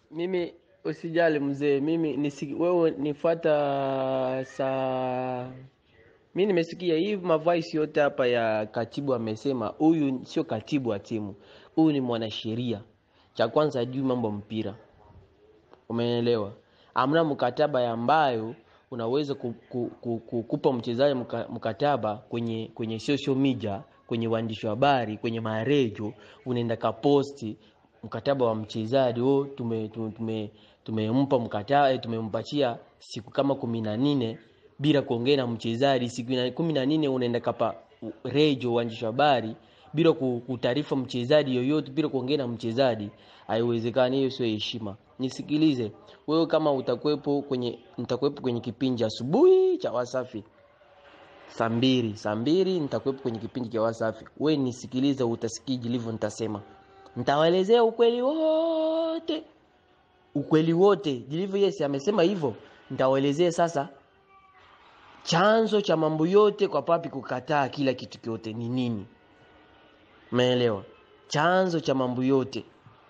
mimi usijali mzee mimi nisi, wewe nifuata saa mi nimesikia hii mavoice yote hapa ya katibu amesema huyu sio katibu wa timu huyu ni mwanasheria cha kwanza ajui mambo mpira umeelewa amna mkataba ambayo unaweza ku, ku, ku, ku, kupa mchezaji mka, mkataba kwenye kwenye social media kwenye waandishi wa habari kwenye marejo unaenda kaposti mkataba wa mchezaji oh, tume, tume, tume, tumempa mkataba eh, tumempatia siku kama kumi na nne bila kuongea na mchezaji siku ina- kumi na nne unaenda kapa rejo waandishi wa habari bila ku- kutaarifa mchezaji yoyote bila kuongea na mchezaji haiwezekani hiyo sio heshima nisikilize wewe kama utakuwepo kwenye nitakuwepo kwenye kipindi cha asubuhi cha wasafi saa mbili saa mbili nitakuwepo kwenye kipindi cha wasafi we nisikilize utasikia jilivyo nitasema nitawaelezea ukweli wote ukweli wote jilivyo yes amesema hivyo nitawaelezea sasa chanzo cha mambo yote kwa papi kukataa kila kitu kyote ni nini umeelewa chanzo cha mambo yote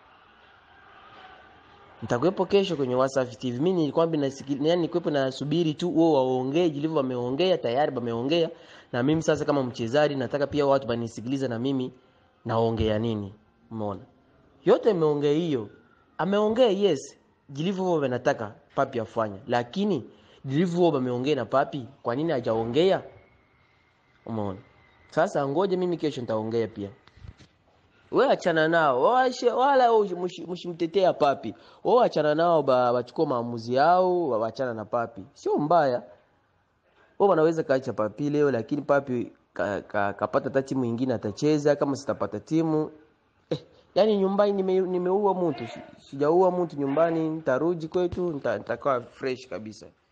nitakuwepo kesho kwenye Wasafi TV. Mimi nilikuwa nasikiliza, yani nikuwepo nasubiri tu wao waongee, jilivyo wameongea tayari, wameongea na mimi sasa kama mchezaji nataka pia watu banisikilize na mimi naongea nini. Umeona? Yote imeongea hiyo. Ameongea yes, jilivyo wao wanataka papi afanye. Lakini jilivyo wao wameongea na papi, kwa nini hajaongea? Umeona? Sasa ngoje mimi kesho nitaongea pia we achana nao Washe- wala we mshi- mshimtetea papi we achana nao ba- wachukua maamuzi yao wa- wachana na papi sio mbaya we wanaweza kaacha papi leo lakini papi kapata ka, kapata hata timu ingine atacheza kama sitapata timu eh, yani nyumbani nime, nimeua mtu Si- sijaua mtu nyumbani ntarudi kwetu nita- nitakaa fresh kabisa